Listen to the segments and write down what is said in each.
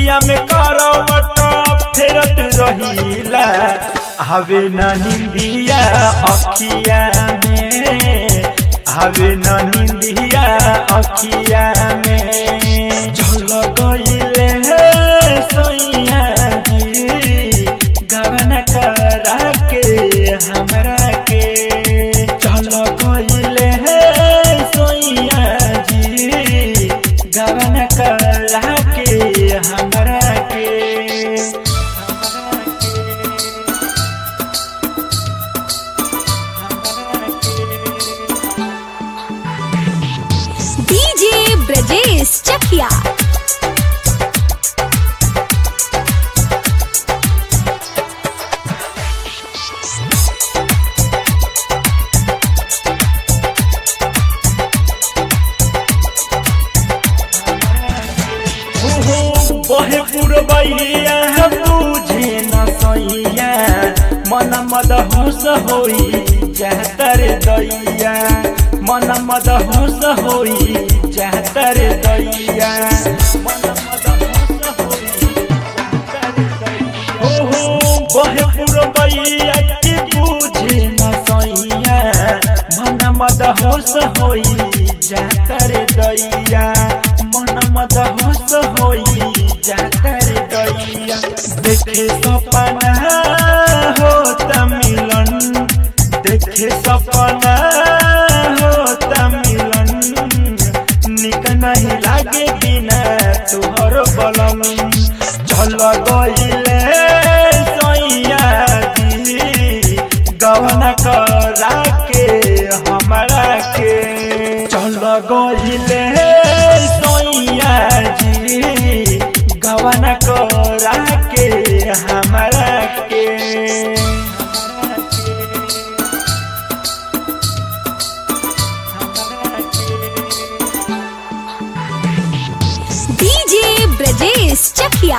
रतिया में करवट फेरत रहिला हवे न निंदिया अखिया में हवे न निंदिया अखिया में झल गईले सैया जी गवन करा के हमरा के चल गईले सैया जी गवन करा के हमरा के डीजे ब्रजेश चकिया ओहो बहे पुरबैया बुझे न सैया मन मद होस होई जातर दैया मन मद होस होई जातर दैया मन मद होस होई जातर दैया। ओहो बहे पुरबैया के बुझे न सैया मन मद होस होई जातर दैया मन मद होस होई जातर दैया देखे सपना होत मिलन देखे सपना होत मिलन निक नहीं लागे बिना तुहर बलम चल गईले सैया जी गवन करा के हमरा के चल गईले सैया जी गवन करा के हमरा के डीजे ब्रजेश चकिया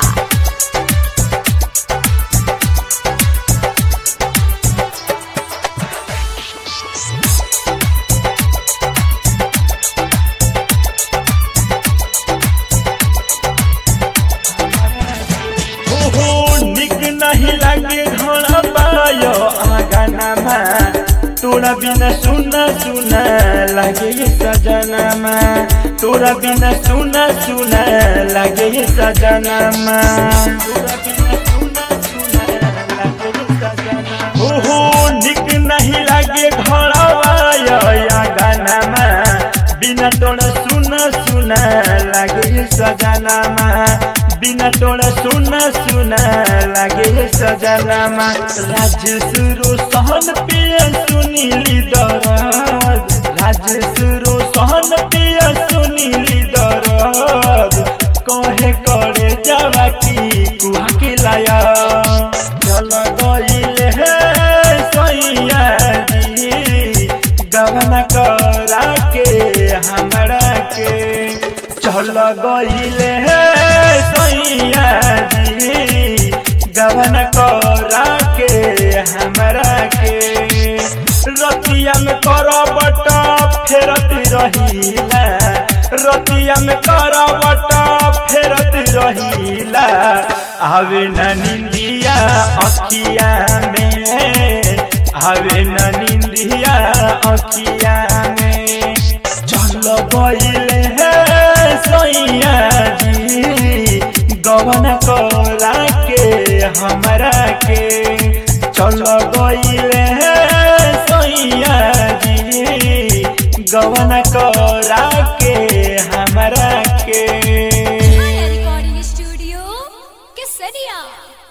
ओहो निक नहीं लागे घोड़ा पायो आंगनमा तोरा बिना सुना सुना लागे ये सजनमा तोरा बिना सुना सुना लागे ये सजनमा तोरा बिना सुना सुना लागे ये सजनमा ओहो निक नहीं लागे घोड़ा पायो आंगनमा बिना तोरा सुना सुना लागे ये सजनमा बिना तोरा सुना सुना लागे सजनामा राज सुरु सहन पिय सुनीली दरद राज सुरु सहन पिय सुनीली दरद कहे करे जावा की कुहा के लाया चल गईले हे सैया जी गवना करा के हमरा के चल गईले हे सैया जी गवन करा के हमरा के रतिया में करबट फेरत रहिला रतिया में करबट फेरत रहिला आवे न निंदिया अखिया में आवे न निंदिया अखिया में चल गईले हे सैया जी गवन करा के हमरा के चल गईले हे सैया जी गवन करा के हमरा के रिकॉर्डिंग स्टूडियो केसरिया